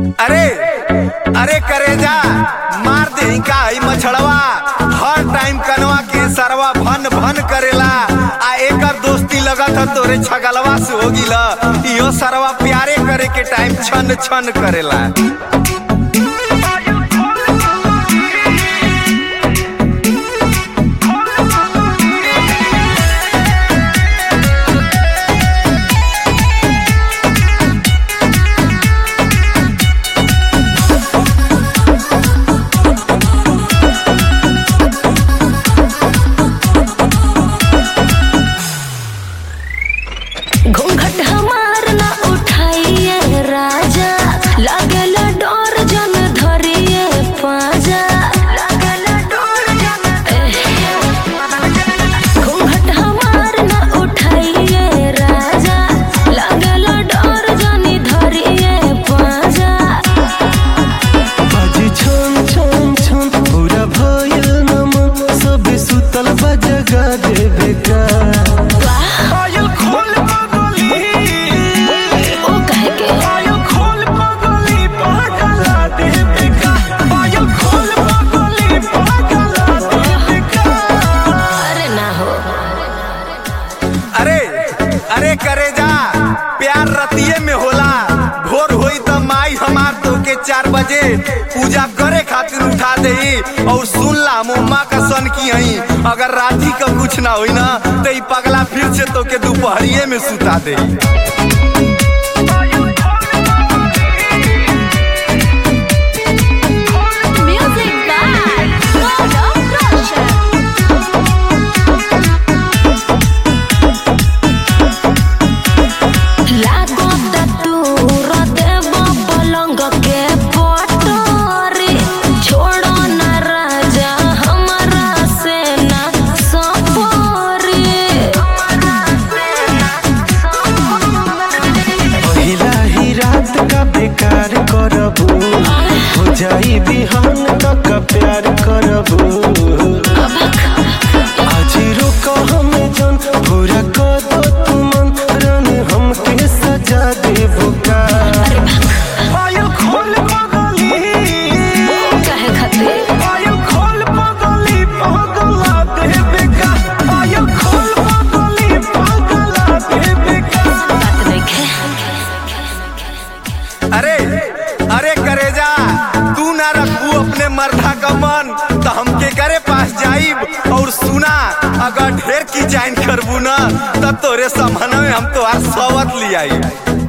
अरे अरे करेजा मार दे का ई मछड़वा हर टाइम कनवा के सरवा भन भन करेला आ एकर दोस्ती लगत ह तोरे छगलवा से हो गिला इहो सरवा प्यारे करे के टाइम छन छन करेला घूंघट हमार ना उठाइए राजा लागेला डोर जन धरिए पाजा लागेला डोर जन घूंघट हमार ना उठाइए राजा लागेला डोर जन धरिए पाजा बाजी छन छन छन पूरा भयल नमन सब सुतल बा जगा देवे का आयल खोल पगली ओ कहे के आयल खोल पगली पागला दे बेका आयल खोल पगली पागला दे बेका अरे ना हो अरे अरे करे जा प्यार रतिये में होला भोर होई त माई हमार तो के चार बजे पूजा करे खातिर उठा दे और सुन ला मुम्मा का सन की हई अगर राती का कुछ ना होई ना तो ई पगला फिर से तो के दोपहरिये में सुता दे Music by God of Russia. लागो दूर देव पलंग के पटोरी छोड़ो न राजा हमारा से ना सपोरी पहिला ही रात का बेकार करबू हो जाई बिहान तक प्यार करबू आज रोक हमें जन पूरा कर दो तुमन रन हमके सजा देबू का आयल खोल पगली कहे खातिर आयल खोल पगली पागला दे बेका आयल खोल पगली पागला दे बेका बात देखे अरे अरे करेजा तू ना रखू अपने मर्दा का मन तो हमके करे पास जाइब और सुना अगर ढेर की जाइन करबू ना तब तोरे समन में हम तो सवत लियाई